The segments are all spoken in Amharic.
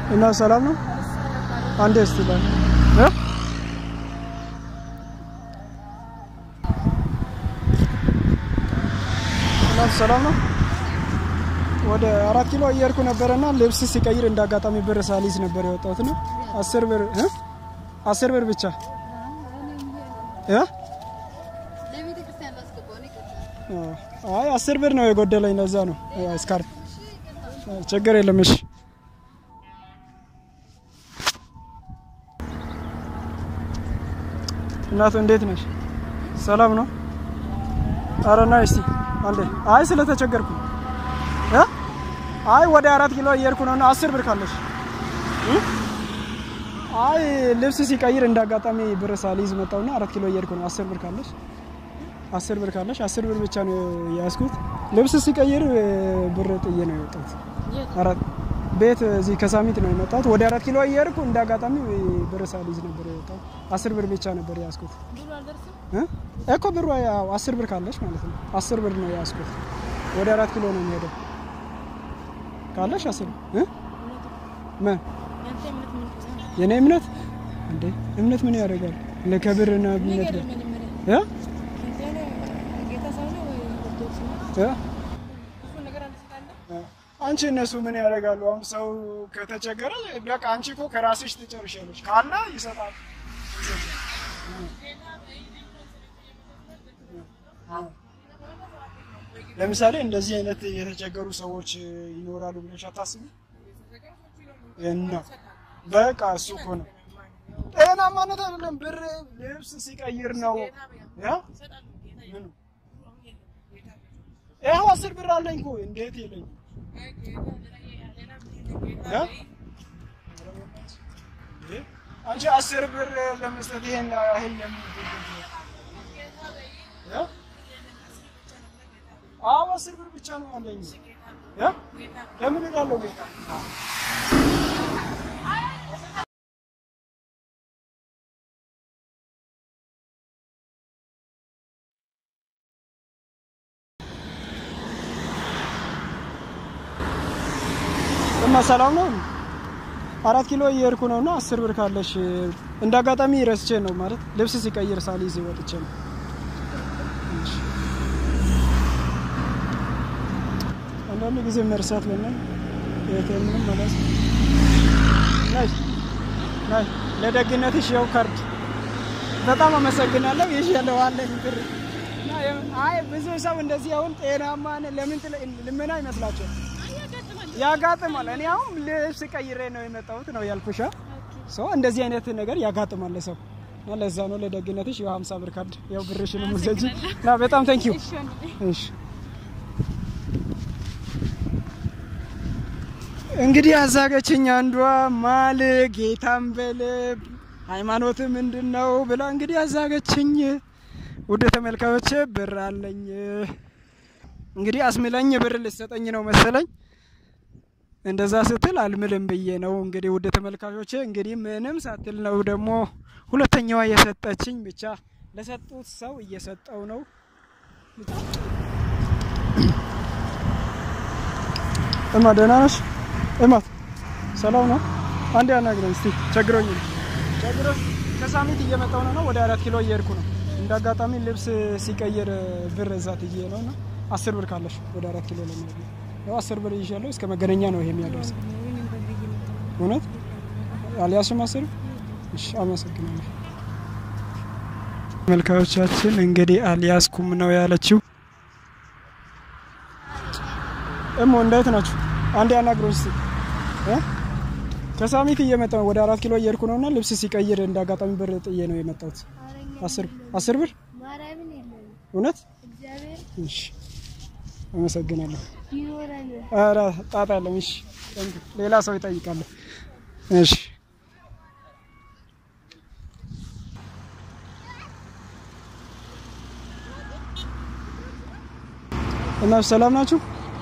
እና ሰላም ነው። አንዴ እስቲ ባል እ እና ሰላም ነው። ወደ አራት ኪሎ እየሄድኩ ነበረና ልብስ ሲቀይር እንዳጋጣሚ ብር ሳሊዝ ነበር የወጣሁት ነው። አስር ብር እ አስር ብር ብቻ እ አይ አስር ብር ነው የጎደለኝ። ለዛ ነው ስካርፍ ችግር የለም። እሺ እናቱ እንዴት ነሽ? ሰላም ነው? ኧረ ና እስቲ አንዴ። አይ ስለተቸገርኩ እ አይ ወደ አራት ኪሎ እየሄድኩ ነው እና አስር ብር ካለሽ እ አይ ልብስ ሲቀይር እንዳጋጣሚ ብር ሳልይዝ መጣውና አራት ኪሎ እየሄድኩ ነው። አስር ብር ካለሽ አስር ብር ካለሽ አስር ብር ብቻ ነው የያዝኩት። ልብስ ሲቀይር ብር ጥዬ ነው የወጣሁት። አራት ቤት እዚህ ከሳሚት ነው የመጣሁት። ወደ አራት ኪሎ እየሄድኩ እንደ አጋጣሚ ብር ሳልይዝ ነበር የወጣሁት። አስር ብር ብቻ ነበር የያዝኩት እ እኮ ብሩ ያው አስር ብር ካለሽ ማለት ነው። አስር ብር ነው የያዝኩት። ወደ አራት ኪሎ ነው የሚሄደው ካለሽ አስር እ ምን የኔ እምነት እንዴ እምነት ምን ያደርጋል? ለከብርና እምነት ጋር እ እ አንቺ እነሱ ምን ያደርጋሉ? አሁን ሰው ከተቸገረ በቃ አንቺ እኮ ከራስሽ ትጨርሻለሽ። ካለ ይሰጣል። ለምሳሌ እንደዚህ አይነት የተቸገሩ ሰዎች ይኖራሉ ብለሽ አታስቢ? እና በቃ እሱ እኮ ነው ጤናማነት አይደለም። ብር ልብስ ሲቀይር ነው ያ ምኑ ይኸው አስር ብር አለኝ እኮ እንዴት የለኝም? አንቺ አስር ብር ለመስጠት ይሄን ያህል ለምን አዎ አስር ብር ብቻ ነው ያለኝ። ለምን እላለሁ ጌታ እና ሰላም ነው። አራት ኪሎ እየሄድኩ ነው እና አስር ብር ካለሽ እንደ አጋጣሚ ረስቼ ነው ማለት ልብስ ሲቀይር ሳልይዝ ወጥቼ ነው። አንዳንድ ጊዜ መርሳት ለና የቴምንም መለስ ናይ ናይ ለደግነትሽ ያው ካርድ በጣም አመሰግናለሁ። ይሽ ያለው አለኝ ብር አይ ብዙ ሰው እንደዚህ አሁን ጤናማ ለምን ልመና ይመስላችኋል? ያጋጥማል። እኔ አሁን ልብስ ቀይሬ ነው የመጣሁት ነው ያልኩሻ። ሰው እንደዚህ አይነት ነገር ያጋጥማል ሰው እና ለዛ ነው ለደግነትሽ ያው 50 ብር ካርድ ያው ብርሽን ሙዘጂ እና በጣም ታንክ ዩ። እሺ እንግዲህ አዛገችኝ አንዷ ማል ጌታን በልብ ሃይማኖት ምንድን ነው ብላ እንግዲህ አዛገችኝ። ውድ ተመልካዮች ብር አለኝ እንግዲህ አስምለኝ ብር ልሰጠኝ ነው መሰለኝ እንደዛ ስትል አልምልም ብዬ ነው እንግዲህ ውድ ተመልካቾቼ እንግዲህ ምንም ሳትል ነው ደግሞ ሁለተኛዋ የሰጠችኝ። ብቻ ለሰጡት ሰው እየሰጠው ነው። እማ ደህና ነሽ? እማት ሰላም ነው? አንዴ አናግረኝ እስቲ ቸግሮኝ ነው ቸግሮ ከሳሚት እየመጣው ነው ወደ አራት ኪሎ እየሄድኩ ነው። እንደ አጋጣሚ ልብስ ሲቀይር ብር እዛ ትዬ ነው እና አስር ብር ካለሽ ወደ አራት ኪሎ ለሚሄድ ነው ያው አስር ብር ይዣለሁ። እስከ መገናኛ ነው ይሄ የሚያደርስ። እውነት አልያዝሽም አስር? እሺ አመሰግናለሁ። ተመልካዮቻችን እንግዲህ አልያዝኩም ነው ያለችው። እሞ እንዴት ናችሁ? አንዴ አናግሮኝ እስኪ እ ከሳሚት እየመጣሁ ወደ አራት ኪሎ እየሄድኩ ነውና ልብስ ሲቀይር እንደ አጋጣሚ ብር ጥዬ ነው የመጣሁት። አስር አስር ብር እውነት? እሺ አመሰግናለሁ። ኧረ ጣጣ የለም። እሺ ሌላ ሰው ይጠይቃለሁ። እሺ እና ሰላም ናችሁ?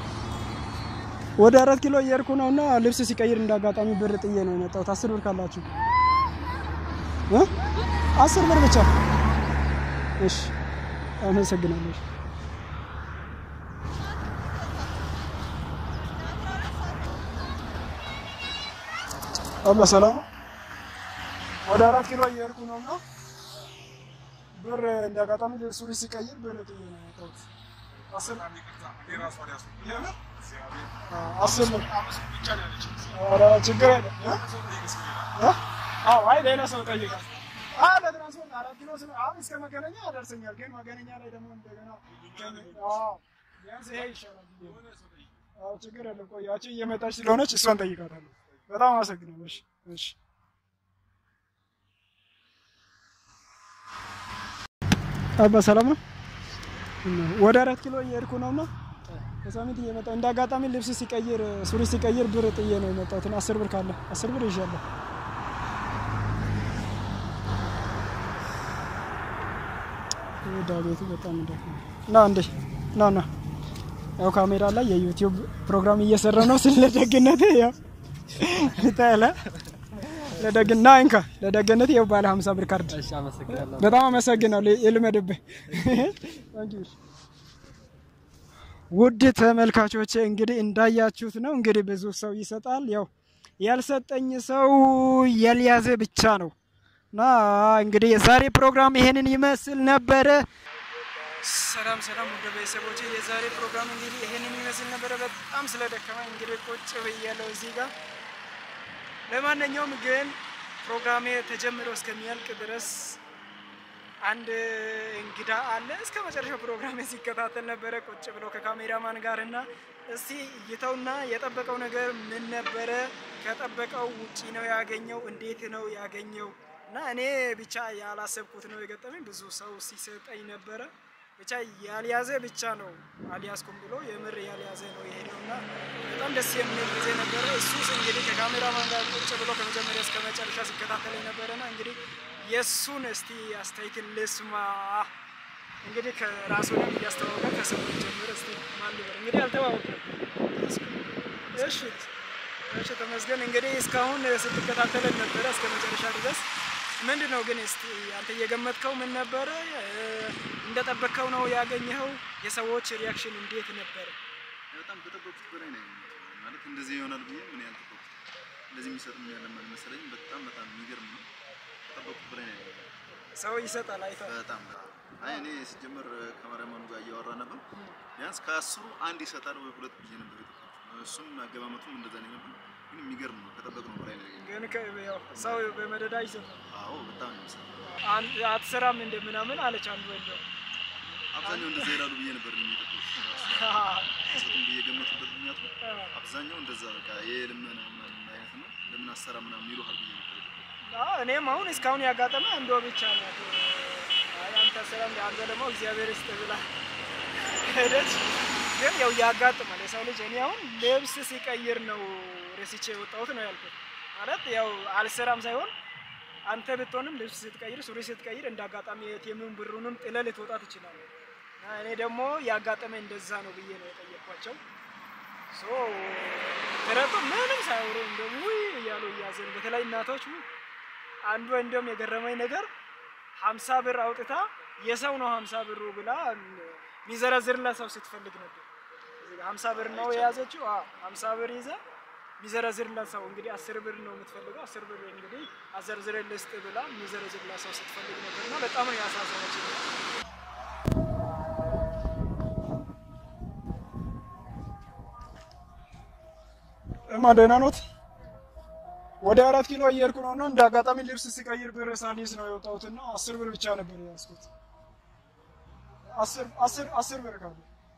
ወደ አራት ኪሎ እየሄድኩ ነው እና ልብስ ሲቀይር እንዳጋጣሚ ብር ጥዬ ነው የመጣሁት። አስር ብር ካላችሁ እ አስር ብር ብቻ። እሺ አመሰግናለሁ። አባ ሰላም ወደ አራት ኪሎ እየሄድኩ ነው እና ብር እንዳጋጣሚ ሱሪ ሲቀይር ብር ጥዬ ነው የመጣሁት። አስር አስር ብር ኧረ ችግር የለም እ? አዎ አይ ሌላ ሰው ጠይቃል። አዎ ለትራንስፖርት አራት ኪሎ ስለ አሁን እስከ መገናኛ ያደርሰኛል፣ ግን መገናኛ ላይ ደግሞ እንደገና አዎ ቢያንስ ይሄ ይሻላል ብዬ ነው። አዎ ችግር የለም። ቆይ ያቺ እየመጣች ስለሆነች እሷን ጠይቃታለሁ። በጣም አመሰግናለሁ። እሺ እሺ አባ ሰላም ነው። ወደ አራት ኪሎ እየሄድኩ ነው እና ከሳሚት እየመጣ እንደ አጋጣሚ ልብስ ሲቀይር ሱሪ ሲቀይር ብር ጥዬ ነው የመጣሁት። እና አስር ብር ካለ አስር ብር ይዣለሁ። ዳቤቱ በጣም እንደ እና እንዴ ና ና ያው ካሜራ ላይ የዩቲዩብ ፕሮግራም እየሰራ ነው። ስለ ደግነት ያው ታለ ለደግና እንካ ለደግነት ያው ባለ 50 ብር ካርድ እሺ፣ አመሰግናለሁ። በጣም አመሰግናለሁ። ይልመድብህ። ውድ ተመልካቾች እንግዲህ እንዳያችሁት ነው። እንግዲህ ብዙ ሰው ይሰጣል። ያው ያልሰጠኝ ሰው ያልያዘ ብቻ ነው እና እንግዲህ የዛሬ ፕሮግራም ይሄንን ይመስል ነበረ። ሰላም ሰላም፣ ውድ ቤተሰቦች የዛሬ ፕሮግራም እንግዲህ ይሄንን ይመስል ነበረ። በጣም ስለደከመኝ እንግዲህ ቁጭ ብያለሁ እዚህ ጋር ለማንኛውም ግን ፕሮግራሜ ተጀምሮ እስከሚያልቅ ድረስ አንድ እንግዳ አለ። እስከ መጨረሻው ፕሮግራሜ ሲከታተል ነበረ ቁጭ ብሎ ከካሜራማን ጋር እና እስቲ እይተውና የጠበቀው ነገር ምን ነበረ? ከጠበቀው ውጪ ነው ያገኘው? እንዴት ነው ያገኘው? እና እኔ ብቻ ያላሰብኩት ነው የገጠመኝ። ብዙ ሰው ሲሰጠኝ ነበረ። ብቻ ያልያዘ ብቻ ነው አልያዝኩም ብሎ የምር ያልያዘ ነው የሄደው እና በጣም ደስ የሚል ጊዜ ነበረ። እሱስ እንግዲህ ከካሜራማን ጋር ቁጭ ብሎ ከመጀመሪያ እስከ መጨረሻ ሲከታተለኝ ነበረና እንግዲህ የእሱን እስቲ አስተያየትን ልስማ። እንግዲህ ከራሱንም እያስተዋወቀ ከስሙ ጀምር እስቲ ማን ልበል? እንግዲህ አልተዋወቅም። እሺ እሺ፣ ተመስገን። እንግዲህ እስካሁን ስትከታተለን ነበረ እስከ መጨረሻ ድረስ ምንድን ነው ግን እስቲ አንተ እየገመትከው ምን ነበረ? እንደጠበቅከው ነው ያገኘኸው? የሰዎች ሪያክሽን እንዴት ነበረ? በጣም ከጠበቁት በላይ ነው ማለት እንደዚህ ይሆናል ብዬ ምን ያልጠበቁት እንደዚህ የሚሰጥም ያለ መሰለኝ። በጣም በጣም የሚገርም ነው። ከጠበቁት በላይ ነው። ሰው ይሰጣል አይተህ በጣም አይ እኔ ሲጀመር ከማርያማኑ ጋር እያወራ ነበር። ቢያንስ ከአስሩ አንድ ይሰጣል ወይ ሁለት ብዬ ነበር የጠበቁት። እሱም አገማመቱም እንደዛ ነው ነበር። ግን የሚገርም ነው። ከጠበቅነው በላይ ነው። ግን ከ- ያው ሰው በመደዳ ይሰጣል። አዎ በጣም ነው የሚሰጠው። አንድ አትሰራም እንደ ምናምን አለች አንዱ ወንድም አብዛኛው እንደዛ ይላሉ ብዬ ነበር እኔ የጠበቁት። ሰጡም ብዬ ገመቱበት ምክንያቱም አብዛኛው እንደዛ በቃ የልመና ምናምን አይነት ነው። ለምን አሰራ ምናምን ይሉሃል ብዬ ነበር የጠበቁት። አዎ፣ እኔም አሁን እስካሁን ያጋጠመ አንዷ ብቻ ነው። አይ አንተ ሰላም አንተ ደግሞ እግዚአብሔር ይስጥህ ብላ ሄደች። ግን ያው ያጋጥማል የሰው ልጅ። እኔ አሁን ልብስ ሲቀይር ነው ረስቼ የወጣሁት ነው ያልኩት። ማለት ያው አልሰራም ሳይሆን አንተ ብትሆንም ልብስ ስትቀይር፣ ሱሪ ስትቀይር እንደ አጋጣሚ የቴምም ብሩንም ጥለህ ልትወጣ ትችላለህ። እና እኔ ደግሞ ያጋጠመ እንደዛ ነው ብዬ ነው የጠየቅኳቸው። ሶ ተረቱ ምንም ሳያወሩ እንደውም ውይ እያሉ እያዘኑ በተለይ እናቶች ውይ አንዱ እንደውም የገረመኝ ነገር ሀምሳ ብር አውጥታ የሰው ነው ሀምሳ ብሩ ብላ የሚዘረዝርላት ሰው ስትፈልግ ነበር። እዚህ ጋር ሀምሳ ብር ነው የያዘችው። አዎ ሀምሳ ብር ይዛ የሚዘረዝርላት ሰው እንግዲህ አስር ብር ነው የምትፈልገው። አስር ብር እንግዲህ አዘርዝሬ ልስጥ ብላ የሚዘረዝርላት ሰው ስትፈልግ ነበር እና በጣም ነው ያሳዘነች። እማ ደህና ኖት? ወደ አራት ኪሎ እየሄድኩ ነው እና እንደ አጋጣሚ ልብስ ሲቀይር ብር ሳልይዝ ነው የወጣሁት እና አስር ብር ብቻ ነበር የያዝኩት። አስር አስር አስር ብር ካለ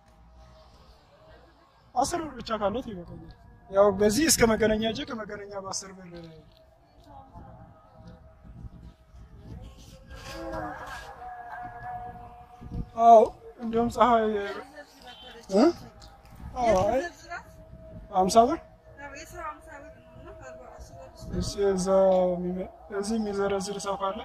አስር ብር ብቻ ካለት ይበቃኛል። ያው በዚህ እስከ መገናኛ እጄ ከመገናኛ በአስር ብር አዎ፣ እንዲሁም ፀሐይ እ? አዎ፣ አይ ሀምሳ ብር እሺ፣ እዛ የሚመ- እዚህ የሚዘረዝር ሰው ካለ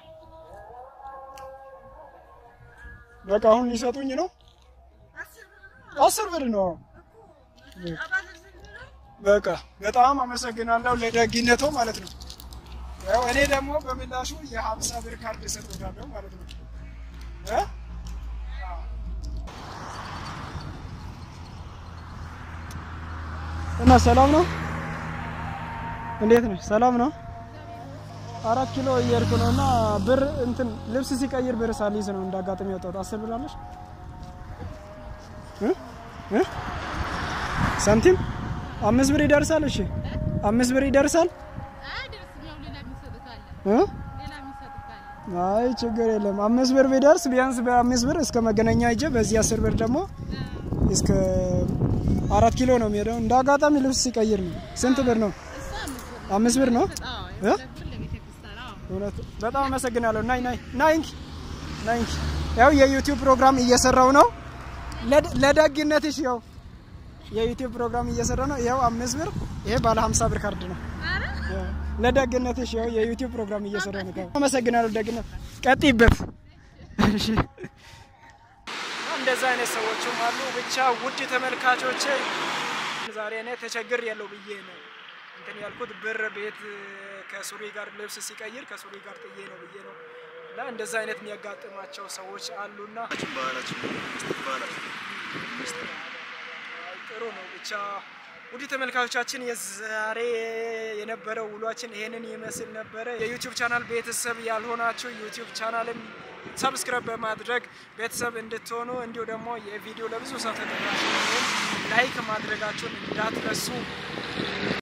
በቃ አሁን ሊሰጡኝ ነው። አስር ብር ነው። በቃ በጣም አመሰግናለሁ ለደግነቱ ማለት ነው። ያው እኔ ደግሞ በምላሹ የሀምሳ ብር ካርድ እሰጥዎታለሁ ማለት ነው እ? እና ሰላም ነው? እንዴት ነሽ? ሰላም ነው? አራት ኪሎ እየሄድኩ ነው እና ብር እንትን ልብስ ሲቀይር ብር ሳልይዝ ነው እንዳጋጣሚ ያወጣሁት። አስር ብር አለሽ እ እ ሳንቲም አምስት ብር ይደርሳል። እሺ አምስት ብር ይደርሳል እ አይ ችግር የለም። አምስት ብር ቢደርስ ቢያንስ በአምስት ብር እስከ መገናኛ ሂጄ በዚህ አስር ብር ደግሞ እስከ አራት ኪሎ ነው የሚሄደው። እንደ አጋጣሚ ልብስ ሲቀይር ነው። ስንት ብር ነው? አምስት ብር ነው። እ? እውነት በጣም አመሰግናለሁ። ናይ ናይ ናይንኪ ናይንኪ። ያው የዩቲዩብ ፕሮግራም እየሰራው ነው። ለድ- ለደግነትሽ ያው የዩቲዩብ ፕሮግራም እየሰራ ነው። ይኸው አምስት ብር ይሄ ባለ 50 ብር ካርድ ነው። ያው ለደግነትሽ ያው የዩቲዩብ ፕሮግራም እየሰራ ነው። አመሰግናለሁ ደግነት፣ ቀጥይበት። እሺ እንደዛ አይነት ሰዎችም አሉ። ብቻ ውድ ተመልካቾቼ ዛሬ እኔ ተቸግር ያለው ብዬ ነው እንትን ያልኩት ብር ቤት ከሱሪ ጋር ልብስ ሲቀይር ከሱሪ ጋር ጥዬ ነው ብዬ ነው እና እንደዛ አይነት የሚያጋጥማቸው ሰዎች አሉና ባህላችን ባህላችን መስጠት ባህላችን መስጠት አይ፣ ጥሩ ነው። ብቻ ውድ ተመልካቾቻችን የዛሬ የነበረው ውሏችን ይሄንን ይመስል ነበረ። የዩቲዩብ ቻናል ቤተሰብ ያልሆናችሁ ዩቲዩብ ቻናልን ሰብስክራይብ በማድረግ ቤተሰብ እንድትሆኑ እንዲሁ ደግሞ የቪዲዮ ለብዙ ሰው ተደራሽ እንዲሆን ላይክ ማድረጋችሁን እንዳትረሱ።